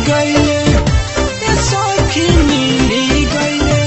गईले ए सखी मिली गईले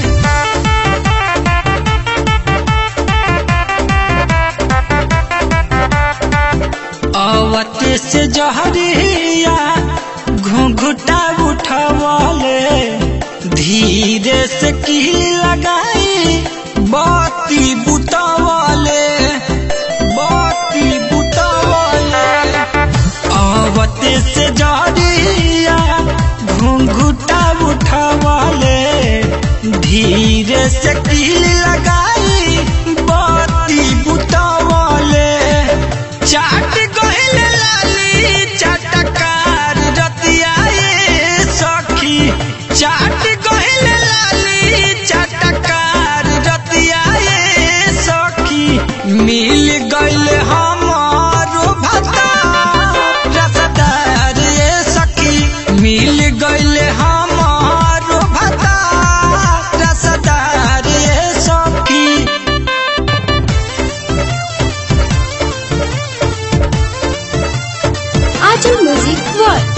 अवते से जहरिया घुंघुटा उठवले धीरे से की लगाई बाती बुतवले बाती बुतवले अवते से जहरिया घुंघुटा उठवले धीरे से की लगाई बाती बुतवले चाट गहिल लाली चटकार रतिया ये सखी चाट गहिल लाली चटकार रतिया ये सखी मिल गइल हमारो भता रसदार ये सखी मिल गइल हमारो भता रसदार ये सखी Ajam Music World.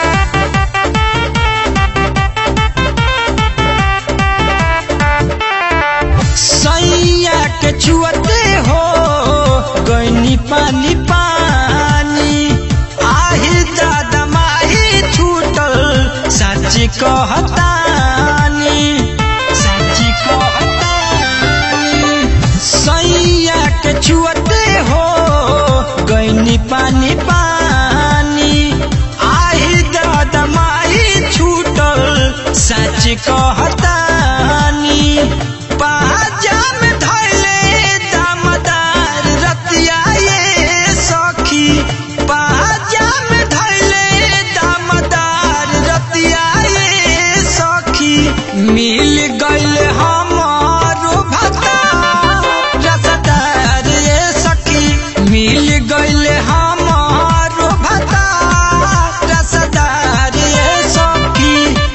सैया के छुअते हो गईनी पानी पानी आही दादा माही छूटल सच कहतानी सच कहतानी सैया के छुअते हो गईनी पानी पानी आही दादा माही छूटल सच कहतानी पाजा में धैले दामदार रतिया ये सखी पाजा में धैले दामदार रतिया ये सखी मिल गइल हमारो भता रसदार ये सखी मिल गइल हमारो भता रसदार ये सखी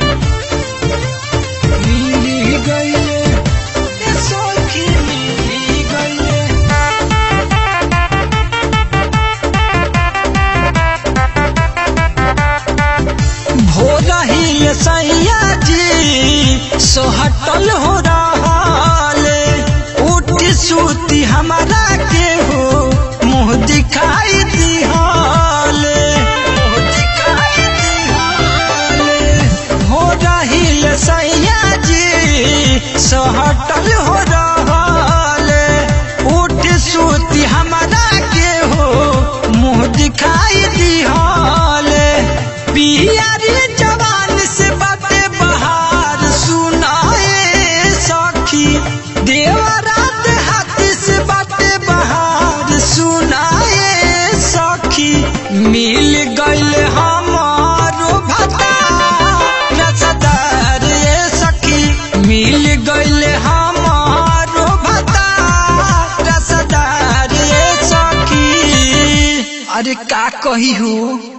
मिली गईले ए सखी मिली गईले भोरही सैया जी सोहटल हो रहाले उठी सूती हमारा के हो मुँह दिखाई दिहाले मुँह दिखाई दिहाले हो रही सैया जी सोहटल हो रहाले उठ सूती हमारा के हो मुँह दिखाई दिहाले पियारी जवान से बाते बहार सुनाए सखी देवरात हाथ से बाते बहार सुनाए सखी मिल गइल हमारो भता रसदार ये सखी मिल गइल हमारो भता रसदार ये सखी अरे का कही हूँ